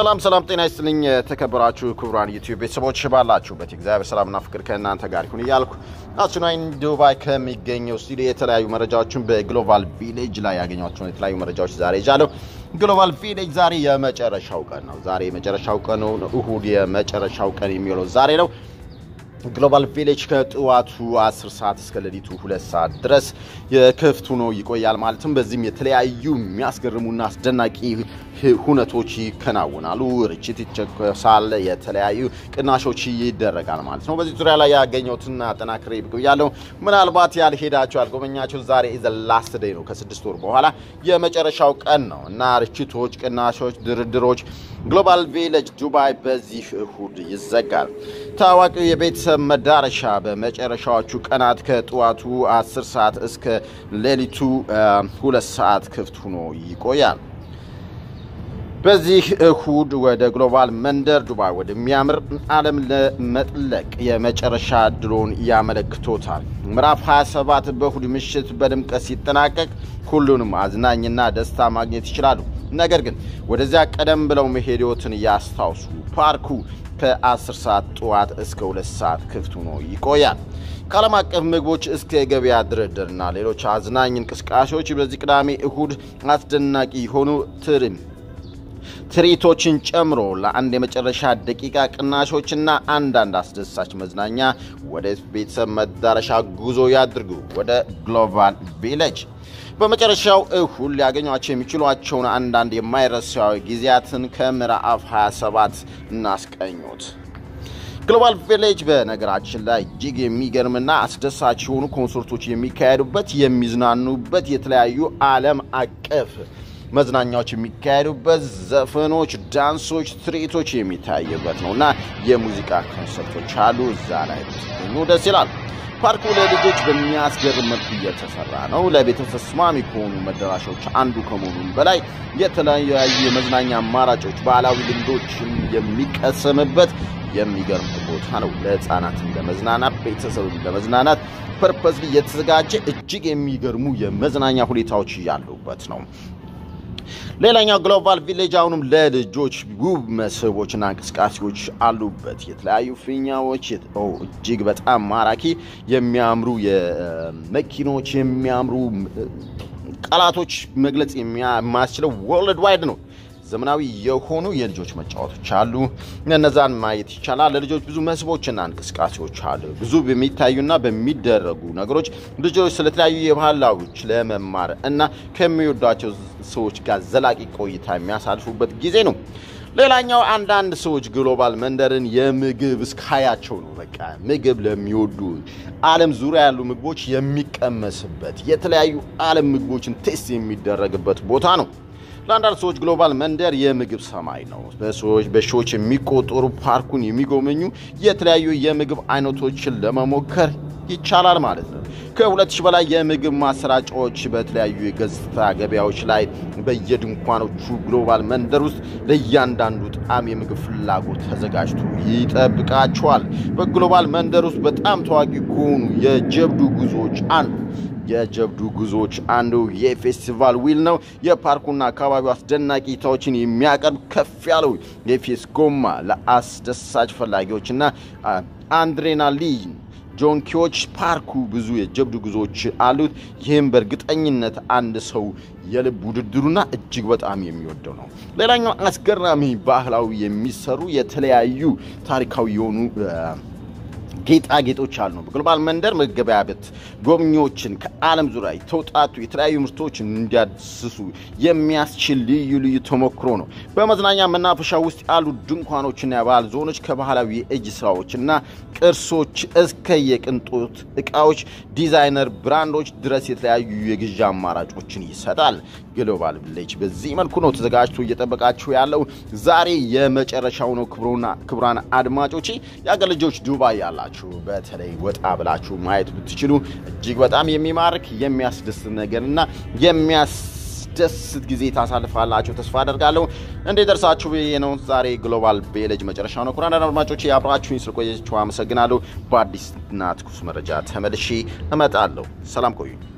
ሰላም ሰላም፣ ጤና ይስጥልኝ የተከበራችሁ ክቡራን ዩቲዩብ ቤተሰቦች ባላችሁበት እግዚአብሔር ሰላምና ፍቅር ከእናንተ ጋር ይሁን እያልኩ አሱናይን ዱባይ ከሚገኘው ስቱዲዮ የተለያዩ መረጃዎችን በግሎባል ቪሌጅ ላይ ያገኟቸውን የተለያዩ መረጃዎች ዛሬ ይዣለሁ። ግሎባል ቪሌጅ ዛሬ የመጨረሻው ቀን ነው። ዛሬ የመጨረሻው ቀን ነው። እሁድ የመጨረሻው ቀን የሚውለው ዛሬ ነው። ግሎባል ቪሌጅ ከጠዋቱ 10 ሰዓት እስከ ሌሊቱ 2 ሰዓት ድረስ ክፍት ሆኖ ይቆያል። ማለትም በዚህም የተለያዩ የሚያስገርሙና አስደናቂ ሁነቶች ይከናወናሉ። ርችት ይቸኮሳል፣ የተለያዩ ቅናሾች ይደረጋል ማለት ነው። በዚህ ዙሪያ ላይ ያገኘሁትን አጠናክሬ ብያለሁ። ምናልባት ያልሄዳቸው ያልጎበኛቸው ዛሬ ዘ ላስት ዴይ ነው። ከስድስት ወር በኋላ የመጨረሻው ቀን ነው እና ርችቶች፣ ቅናሾች፣ ድርድሮች ግሎባል ቪሌጅ ዱባይ በዚህ እሁድ ይዘጋል። ታዋቂው የቤተሰብ መዳረሻ በመጨረሻዎቹ ቀናት ከጠዋቱ 10 ሰዓት እስከ ሌሊቱ ሁለት ሰዓት ክፍት ሆኖ ይቆያል። በዚህ እሁድ ወደ ግሎባል መንደር ዱባይ ወደሚያምር ዓለም ለመጥለቅ የመጨረሻ እድሎን ያመለክቶታል። ምዕራፍ 27 በእሁድ ምሽት በድምቀት ሲጠናቀቅ ሁሉንም አዝናኝና ደስታ ማግኘት ይችላሉ። ነገር ግን ወደዚያ ቀደም ብለው መሄድዎትን ያስታውሱ። ፓርኩ ከ10 ሰዓት ጠዋት እስከ 2 ሰዓት ክፍት ሆኖ ይቆያል። ከዓለም አቀፍ ምግቦች እስከ የገበያ ድርድርና ሌሎች አዝናኝ እንቅስቃሴዎች በዚህ ቅዳሜ እሁድ አስደናቂ የሆኑ ትርም ትርኢቶችን ጨምሮ ለአንድ የመጨረሻ ደቂቃ ቅናሾችና አንዳንድ አስደሳች መዝናኛ ወደ ቤተሰብ መዳረሻ ጉዞ ያድርጉ። ወደ ግሎባል ቪሌጅ በመጨረሻው እሁድ ሊያገኟቸው የሚችሏቸውን አንዳንድ የማይረሳዊ ጊዜያትን ከምዕራፍ 27 እናስቀኙት። ግሎባል ቪሌጅ በነገራችን ላይ እጅግ የሚገርምና አስደሳች የሆኑ ኮንሰርቶች የሚካሄዱበት የሚዝናኑበት የተለያዩ ዓለም አቀፍ መዝናኛዎች የሚካሄዱበት ዘፈኖች፣ ዳንሶች፣ ትርኢቶች የሚታይበት ነው እና የሙዚቃ ኮንሰርቶች አሉ። እዛ ላይ ብትገኙ ደስ ይላል። ፓርኩ ለልጆች በሚያስገርም መልኩ እየተሰራ ነው። ለቤተሰብ ተስማሚ ከሆኑ መዳረሻዎች አንዱ ከመሆኑም በላይ የተለያዩ የመዝናኛ አማራጮች፣ ባህላዊ ልምዶችን የሚቀሰምበት የሚገርም ቦታ ነው። ለሕፃናትም ለመዝናናት ቤተሰብም ለመዝናናት ፐርፐስሊ የተዘጋጀ እጅግ የሚገርሙ የመዝናኛ ሁኔታዎች ያሉበት ነው። ሌላኛው ግሎባል ቪሌጅ አሁንም ለልጆች ውብ መስህቦችና እንቅስቃሴዎች አሉበት። የተለያዩ ፊኛዎች እጅግ በጣም ማራኪ የሚያምሩ የመኪኖች የሚያምሩ ቃላቶች መግለጽ የማያስችለው ወርልድ ዋይድ ነው። ዘመናዊ የሆኑ የልጆች መጫወቶች አሉ። እነዛን ማየት ይቻላል። ለልጆች ብዙ መስህቦችና እንቅስቃሴዎች አሉ። ብዙ በሚታዩና በሚደረጉ ነገሮች ልጆች ስለተለያዩ የባህላዎች ለመማር እና ከሚወዷቸው ሰዎች ጋር ዘላቂ ቆይታ የሚያሳልፉበት ጊዜ ነው። ሌላኛው አንዳንድ ሰዎች ግሎባል መንደርን የምግብ እስካያቸው ነው። በቃ ምግብ ለሚወዱ ዓለም ዙሪያ ያሉ ምግቦች የሚቀመስበት የተለያዩ ዓለም ምግቦችን ቴስት የሚደረግበት ቦታ ነው። ለአንዳንድ ሰዎች ግሎባል መንደር የምግብ ሰማይ ነው። በሰዎች በሺዎች የሚቆጠሩ ፓርኩን የሚጎበኙ የተለያዩ የምግብ አይነቶችን ለመሞከር ይቻላል ማለት ነው። ከሁለት ሺህ በላይ የምግብ ማሰራጫዎች በተለያዩ የገጽታ ገበያዎች ላይ በየድንኳኖቹ ግሎባል መንደር ውስጥ ለእያንዳንዱ ጣዕም የምግብ ፍላጎት ተዘጋጅቶ ይጠብቃቸዋል። በግሎባል መንደር ውስጥ በጣም ታዋቂ ከሆኑ የጀብዱ ጉዞዎች አንዱ የጀብዱ ጉዞዎች አንዱ የፌስቲቫል ዊል ነው። የፓርኩና አካባቢው አስደናቂ እይታዎችን የሚያቀርብ ከፍ ያለው የፌስ ጎማ ለአስደሳች ፈላጊዎችና አድሬናሊን ጆንኪዎች ፓርኩ ብዙ የጀብዱ ጉዞዎች አሉት። ይህም በእርግጠኝነት አንድ ሰው የልብ ውድድሩና እጅግ በጣም የሚወደው ነው። ሌላኛው አስገራሚ ባህላዊ የሚሰሩ የተለያዩ ታሪካዊ የሆኑ ጌጣጌጦች አሉ ነው። በግሎባል መንደር መገበያበት ጎብኚዎችን ከዓለም ዙሪያ የተውጣጡ የተለያዩ ምርቶችን እንዲያስሱ የሚያስችል ልዩ ልዩ ተሞክሮ ነው። በመዝናኛ መናፈሻ ውስጥ ያሉ ድንኳኖችና የባህል ዞኖች ከባህላዊ የእጅ ስራዎችና ቅርሶች እስከ የቅንጦት እቃዎች ዲዛይነር ብራንዶች ድረስ የተለያዩ የግዢ አማራጮችን ይሰጣል። ግሎባል ቪሌጅ በዚህ መልኩ ነው ተዘጋጅቶ እየጠበቃችሁ ያለው። ዛሬ የመጨረሻው ነው። ክቡራን አድማጮቼ የአገር ልጆች ዱባይ ያላችሁ በተለይ ወጣ ብላችሁ ማየት ብትችሉ እጅግ በጣም የሚማርክ የሚያስደስት ነገርና የሚያስደስት ጊዜ ታሳልፋላችሁ ተስፋ አደርጋለሁ። እንዴት ደርሳችሁ ብዬ ነው። ዛሬ ግሎባል ቪሌጅ መጨረሻው ነው። ኩራን አድማጮቼ አብራችሁኝ ስለቆያችሁ አመሰግናለሁ። በአዲስና ትኩስ መረጃ ተመልሼ እመጣለሁ። ሰላም ቆዩኝ።